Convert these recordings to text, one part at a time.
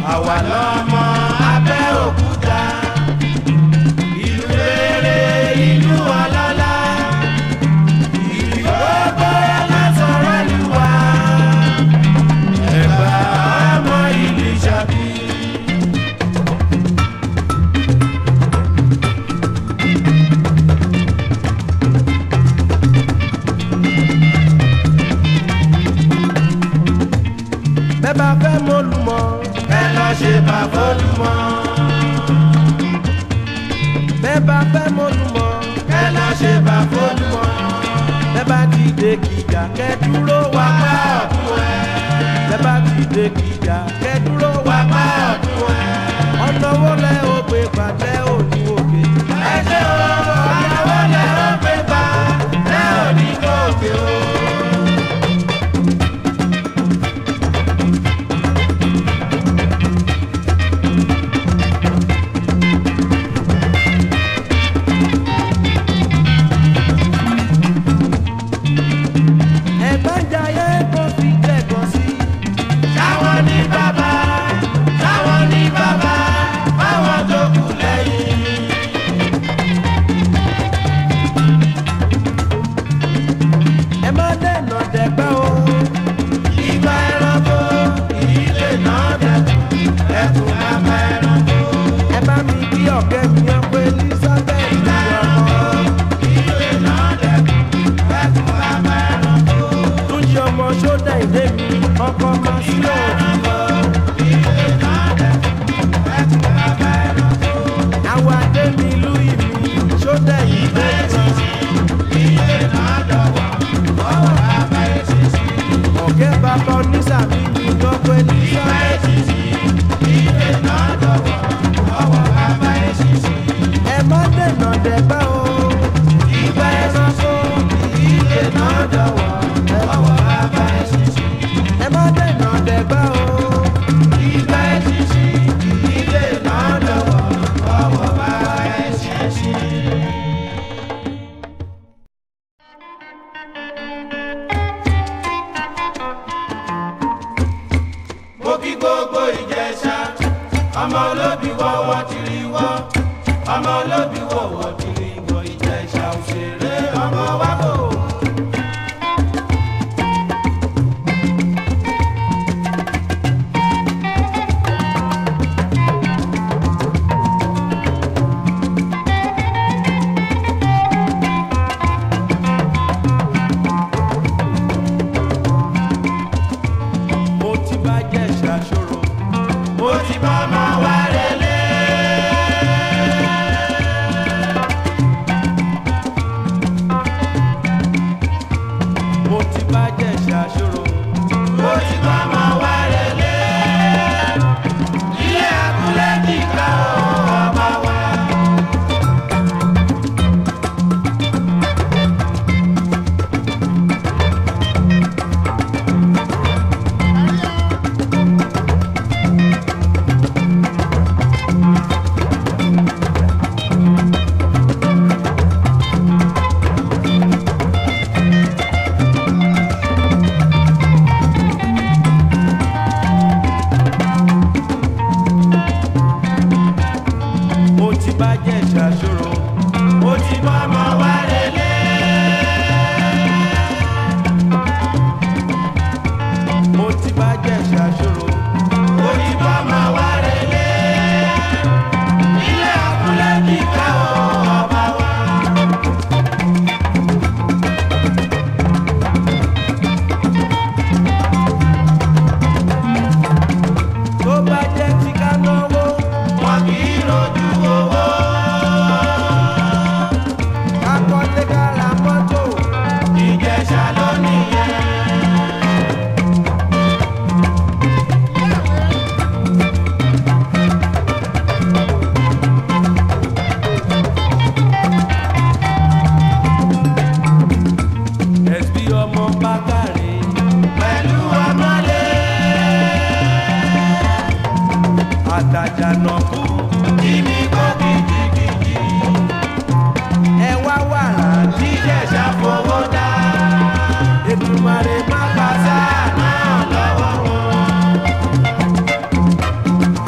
àwa lọ́mọ Abẹ́òkúta ìlú rere ìlú ọlọ́lá ìlú gbogbo lásọ̀rọ̀ lù wá Ẹ̀gbá ọmọ ìlú Ìṣàbí. bẹ́ẹ̀ bá fẹ́ mọ́lùmọ́ ẹ lọ ṣe bàbá olùmọ́. bẹ́ẹ̀ bá fẹ́ mọ́lùmọ́ ẹ lọ ṣe bàbá olùmọ́. bẹ́ẹ̀ bá ti dé kìjà kẹ́ dúró wá pa ọ̀tún ẹ̀. bẹ́ẹ̀ bá ti dé kìjà kẹ́ dúró wá pa ọ̀tún ẹ̀. ọ̀nà wo lẹ ó gbé pàtẹ́ òní òkè. ẹ ṣe o ọ̀nà wo lẹ ó gbé pàtẹ́ òní òkè o. ẹ̀gbọ́n jayé kó fi kẹ́kọ̀ọ́ sí. táwọn ní bàbá táwọn ní bàbá báwọn tó kù lẹ́yìn. ẹ má dènà dẹ̀gbẹ́ o. ìgbà ẹranko ìdílé náà dẹ̀kun ẹ̀kún bàbá ẹranko. ẹ bá mi kí ọ̀kẹ́ mi yàn pé elizabeth ní ọmọ. ìdílé náà dẹ̀kun ẹ̀kún bàbá ẹranko. tún ṣe ọmọ sódà ìdè mi ọkọ máa sí òòlù. ìdílé náà dẹ̀kun ẹ̀kún bàbá ẹranko. àwọn adé mi ìlú ìmí sódà ìdè mi. ìdílé náà dọ̀wọ́ ọwọ́ bàbá èsìsì. ọ̀kẹ́ bàbá onísàmì mi lọ́pọ̀ elizabeth. ìdílé náà dọ̀wọ́ ọwọ́ bàbá èsìsì. ẹ má dènà dẹ̀gbẹ́ o. ìgbà ẹranko ìdílé náà dọ̀wọ́ ọwọ́ bàbá èsìsì. ẹ má dènà dẹ̀gbẹ́ o. ìgbà èsìsì ìdílé náà dọ̀wọ́ ọwọ́ bàbá èsìsì. mo kí gbogbo ìjẹsà ọmọ olóbì wọ́wọ́ ti rí wọ́ ọmọ olóbì wọ́wọ́ ti rí wọ́ ìjẹsà òṣèré ọmọ wa kò. mo ti bá jẹ́ ṣàṣòro mo ti bá ọmọ wa relé. mo ti bá jẹ́ ṣàṣòro mo ti bá ọmọ wa relé. ilé abúlé kíkà ọmọ wa. mo ti bá jẹ́ ṣàṣòro mo ti bá ọmọ wa relé. mo ti bá jẹ́ ṣàṣòro mo ti bá ọmọ wa relé. ilé abúlé kíkà ọba wa. tó bá jẹ́ tí ká náwó wọn kì í rojú owó. kakọ́lé ká ra mọ́tò ìjẹ̀ṣà ló nìyẹn. ẹ̀sbí ọmọ bákàrè pẹ̀lú ọmọlé àtàjànàkú kíní kó kìjìkìjì ẹ wá wàrà jíjẹ̀ṣà fowó dá Èdùmàrè má pàṣẹ náà lọ́wọ́ wọn.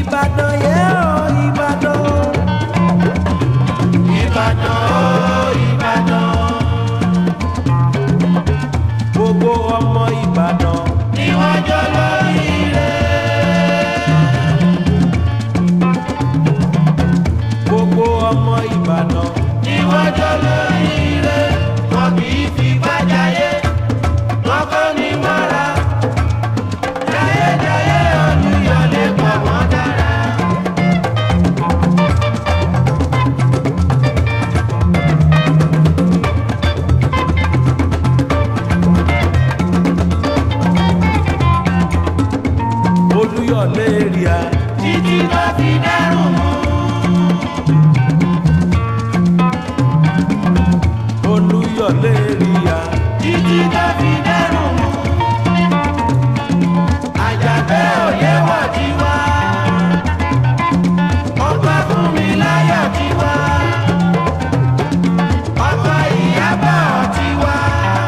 ìbàdàn yẹ ọ ìbàdàn. ìbàdàn ó ìbàdàn. gbogbo ọmọ ìbàdàn. ni wọ́n jọ lórí rẹ̀. gbogbo ọmọ ìbàdàn. ni wọ́n jọ lórí rẹ̀. wọn kì í fi bájáyé. wọn kò ní mọ́ra. jayéjayé olùyọlé pọ̀ wọ́n dára. olùyọlé ríà. títí tó fi dárùn mú. olùyọlé ríà. títí tó fi dárùn mú. àjàgbé òye wọ̀ tí wá. ọgbà fún mi láyọ̀ tí wá. ọkọ ìyábọ̀ tí wá.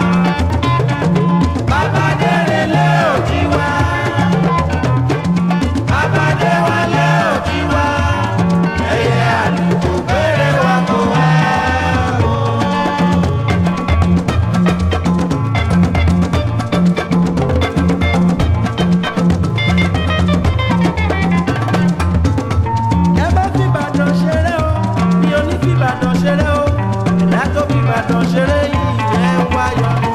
bàbá délé ò tí wá. Abade wálé òjì wá, ẹyẹ àlùkò bèrè wá kó wá. Ẹ bá fi Ìbàdàn ṣeré o, mi ò ní fi Ìbàdàn ṣeré o, ẹ̀dá tó fi Ìbàdàn ṣeré yìí ẹ̀ ń wáyọ̀.